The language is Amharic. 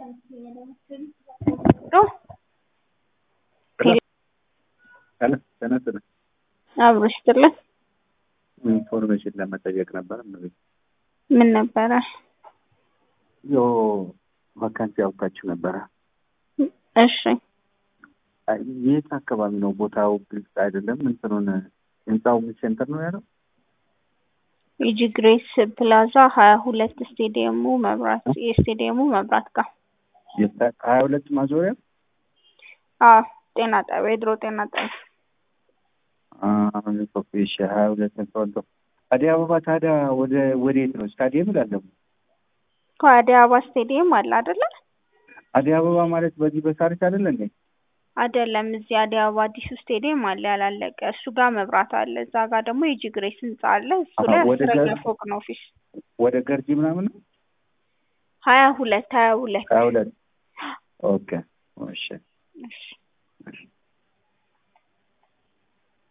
ተነስነ አብሮ ይስጥልን። ኢንፎርሜሽን ለመጠየቅ ነበር። እነዚህ ምን ነበረ? ዮ ቫካንሲ ያውቃችሁ ነበረ። እሺ የት አካባቢ ነው ቦታው? ግልጽ አይደለም። እንትኑን ህንፃው ሴንተር ነው ያለው። ኢጂ ግሬስ ፕላዛ ሀያ ሁለት ስቴዲየሙ መብራት የስቴዲየሙ መብራት ጋር ሀያ ሁለት ማዞሪያ አዎ ጤና ጣቢያ የድሮ ጤና ጣቢያ ሶፊሽ ሀያ ሁለት ተወልዶ አዲስ አበባ ታዲያ ወደ ወዴት ነው? ስታዲየም ላለው ከአዲስ አበባ ስቴዲየም አለ አይደለ? አዲስ አበባ ማለት በዚህ በሳሪስ አይደለ እንዴ? አይደለም። እዚህ አዲስ አበባ አዲሱ ስቴዲየም አለ ያላለቀ፣ እሱ ጋር መብራት አለ። እዛ ጋር ደግሞ የጂ ግሬስ ህንጻ አለ። እሱ ላይ ወደ አስረኛ ገር- ፎቅ ነው ኦፊስ ወደ ገርጂ ምናምን ነው ሀያ ሁለት ሀያ ሁለት ሀያ ሁለት ኦኬ እሺ